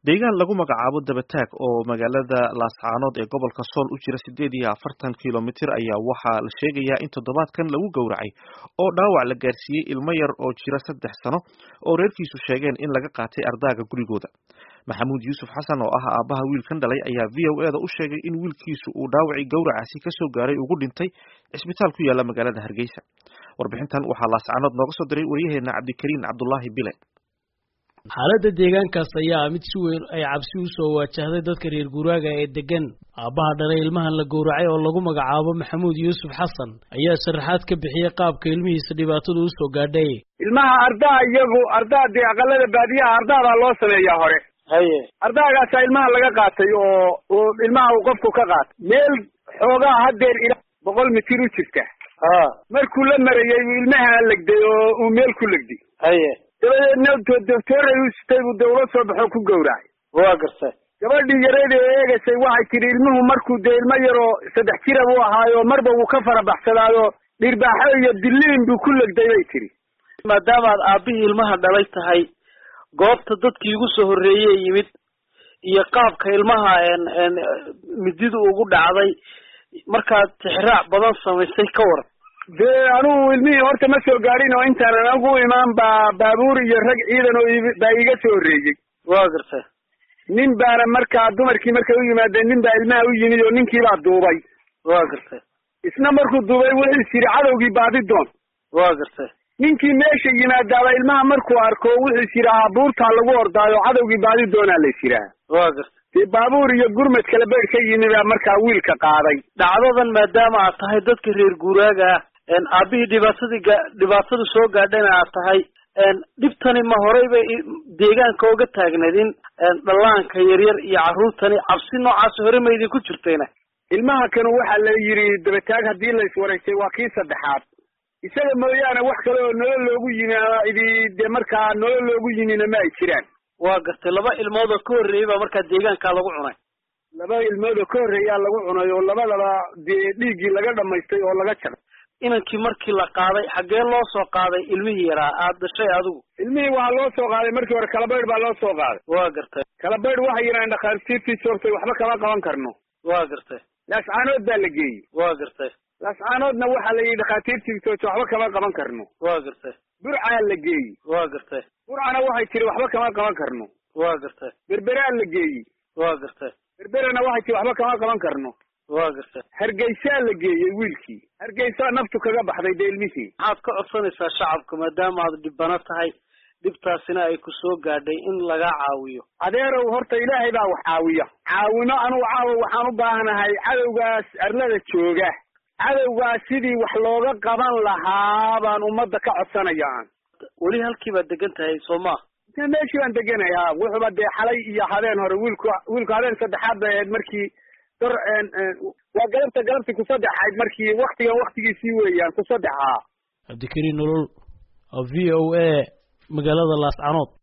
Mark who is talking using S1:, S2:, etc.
S1: deegaan lagu magacaabo dabataag oo magaalada laascaanood ee gobolka sool u jira sideed iyo afartan kilomitir ayaa waxaa la sheegayaa in toddobaadkan lagu gowracay oo dhaawac la gaarsiiyey ilmo yar oo jira saddex sano oo reerkiisu sheegeen in laga qaatay ardaaga gurigooda maxamuud yuusuf xasan oo ah aabbaha wiilkan dhalay ayaa v o eda u sheegay in wiilkiisu uu dhaawacii gowracaasi kasoo gaaray ugu dhintay cisbitaal ku yaala magaalada hargeysa warbixintan waxaa laascaanood nooga soo diray waryaheena cabdikariin cabdulaahi bile
S2: xaaladda deegaankaas ayaa ah mid si weyn ay cabsi u soo waajahday dadka reer guuraaga ee degan aabbaha dhalay ilmahan la gowracay oo lagu magacaabo maxamuud yuusuf xasan ayaa sharaxaad ka bixiyey qaabka ilmihiisa dhibaatadu u soo gaadhay
S3: ilmaha ardaa iyagu ardaa dee aqalada baadiyaha ardaadaa loo sameeyaa hore haye ardaagaasaa ilmaha laga qaatay oo oo ilmaha uu qofku ka qaatay meel xoogaa haddeer ilaa boqol mitir u jirta ha markuu la marayay buu ilmaha legday oo uu meel ku legday haye dabadeedna doctooray u sitay buu dee ula soo baxoo ku gowracay waa gartay gabadhii yareed ee eegaysay waxay tidhi ilmuhu markuu dee ilmo yaroo saddex jira buu ahaayo marba wuu ka farabaxsadaayo dhirbaaxo iyo diliin buu ku legday bay tidhi
S4: maadaamaad aabbihii ilmaha dhalay tahay goobta dadkii igu soo horreeyey yimid iyo qaabka ilmaha mididu ugu dhacday markaad tixraac badan samaysay ka waran
S3: dee anugu ilmihii horta ma soo gaadhin oo intaan anagu imaan baa baabuur iyo rag ciidan oo baa iga soo horreeyey
S4: waa gartay
S3: nin baana markaa dumarkii markay u yimaadeen nin baa ilmaha u yimid oo ninkiibaa duubay
S4: waa gartay
S3: isna markuu duubay wuxuu is yidhi cadowgii baadi doon
S4: waa gartay
S3: ninkii meesha yimaadaaba ilmaha markuu arko wuxuu is yidhahaa buurtaa lagu ordaayo cadowgii baadi doonaa la is yidhaha
S4: waa gartay
S3: dee baabuur iyo gurmad kala beydh ka yimi baa markaa wiilka qaaday
S4: dhacdadan maadaama aad tahay dadka reer guuraaga ah aabbihii dhibaatadii ga dhibaatada soo gaadhana aad tahay dhibtani ma horey bay deegaanka oga taagneed in dhallaanka yaryar iyo carruurtani cabsi noocaas hore ma idinku jirtayna
S3: ilmaha kanu waxaa la yidhi dabataag haddii la iswaraystay waa kii saddexaad isaga mooyaane wax kale oo nolol loogu yimi ama idi dee markaa nolol loogu yimina ma ay jiraan
S4: waa gartay laba ilmood oo ka horreeyey baa markaa deegaankaa lagu cunay
S3: laba ilmood oo ka horreeyaa lagu cunay oo labadaba dee dhiiggii laga dhamaystay oo laga jaray
S4: inankii markii la qaaday xaggee loo soo qaaday ilmihii yaraa aad dhashay adigu
S3: ilmihii waxaa loo soo qaaday markii hore kalabaydh baa loo soo qaaday
S4: waa gartay
S3: kalabaydh waxay yidhahdeen dhakhaatiirtii joogtay waxba kama qaban karno
S4: waa gartay
S3: laascaanood baa la geeyey
S4: waa gartay
S3: laascaanoodna waxaa la yidhi dhakhaatiirtii joogtay waxba kama qaban karno
S4: waa gartay
S3: burcaa la geeyey
S4: waa gartay
S3: burcana waxay tiri waxba kama qaban karno
S4: waa gartay
S3: berberaa la geeyey
S4: waa gartay
S3: berberana waxay tiri waxba kama qaban karno
S4: waa gartay
S3: hargeysaa la geeyey wiilkii hargeysaa naftu kaga baxday dee ilmihii
S4: maxaad ka codsanaysaa shacabka maadaama aad dhibano tahay dhibtaasina ay ku soo gaadhay in laga caawiyo
S3: adeerow horta ilaahay baa wax caawiya caawino anugu caawa waxaan u baahanahay cadowgaas arlada jooga cadowgaas sidii wax looga qaban lahaa baan ummadda ka codsanaya aan
S4: weli halkii baad degan tahay soo maa
S3: meeshii baan deganay ha wuxuuba dee xalay iyo habeen hore wiilku wiilku habeen saddexaad bay ahayd markii dor waa galabta galabtii ku saddexayd markii waktigan waktigiisii weeyaan ku saddex haa
S2: cabdikariin nolol v o a magaalada laascanood